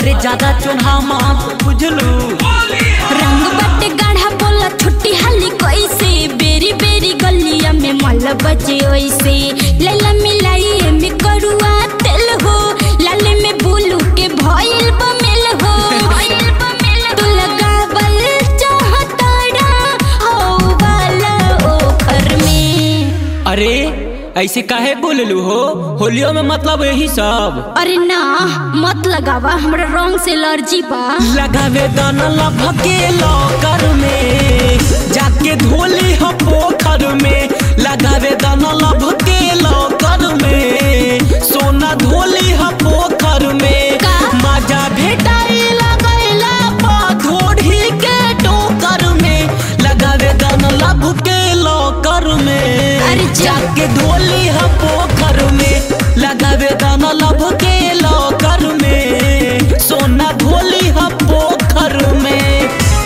अरे ज्यादा चुनहा मत बुझलू रंग बटे गाढ़ा बोला छुट्टी हाली कैसे बेरी बेरी गलिया में मल बजे ओइसे लैला मिलाई में करुआ तेल हो लाले में बुलू के भइल बमेल हो तू लगावल चाहताड़ा हो वाला ओकर में अरे ऐसे काहे बोललू हो होलियो में मतलब यही सब अरे ना मत लगावा हमरा रंग से एलर्जी बा लगावे दाना लभके लॉकर में जाके धोली हो पोखर में लगावे दाना लभके लॉकर में सोना धोली हो पोखर में का? मजा भेटाई लगैला पाथोड़ी के टोकर में लगावे दाना लभके लॉकर में अरे जा। जाके धोली हो पोखर में लगावे दाना लभके लॉकर में सोना धोली हो पोखर में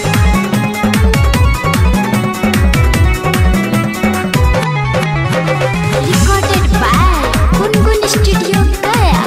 recorded by Gungun studio Gaya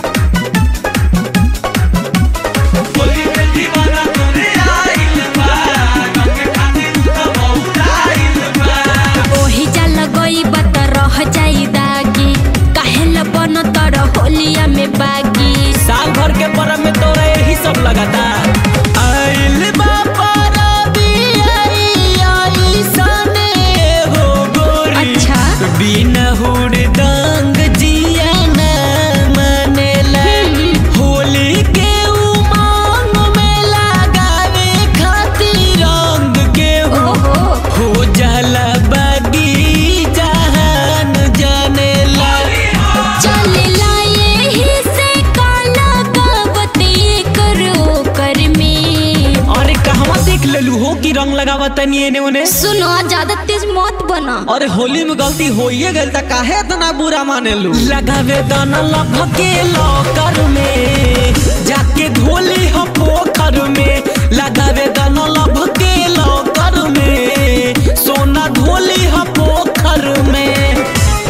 ओही जा लगई बत रह जाई दागी काहे ल बन तर होलिया में बागी साल भर के परब में तोरा यही सब लगाता आइल बा परबी, आई, आई सने हो गोरी। अच्छा। बिना हुड़दंग जिया न मनेला। होली के उमंग में लगावे खातिर रंग के हो ओहो हो जाला बागी जहान जानेला चलेला यही से काला गावते करो कर में अरे कहवा देख लेलू हो कि रंग लगावा तनी एने ओने सुनो ज्यादा तेज मत बना अरे होली में गलती होइए गइल त काहे इतना बुरा मानेलू लगावे दाना लभके लॉकर में जाके धोली हो पोखर में लगावे दाना लभके लॉकर में सोना धोली हो पोखर में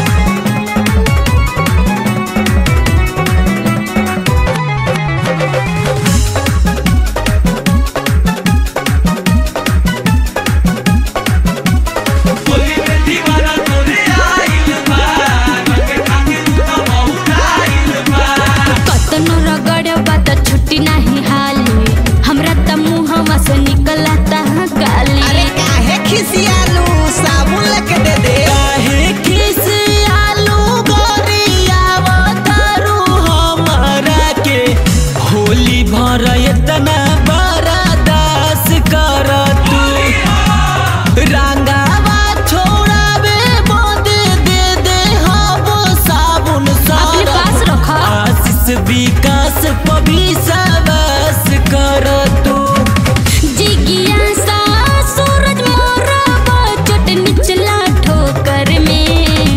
कतनो रगड़ बात छुट्टी नहीं हाली हमरा त मुहवा से निकलता गाली अरे काहे खिसियालू साबुन लेके दे दे काहे खिसियालू गोरियावा तारू हमरा के होली भर इतना बर्दाश्त कर तू रंगावा छोड़ावे बोदे दे दे हम साबुन अपने सारा पास रखा आशीष विकास पभी सबस कर तू जिज्ञासा सूरज मोरा चोट निचला ठोकर में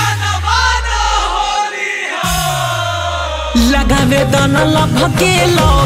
लगावे दाना लभके लौ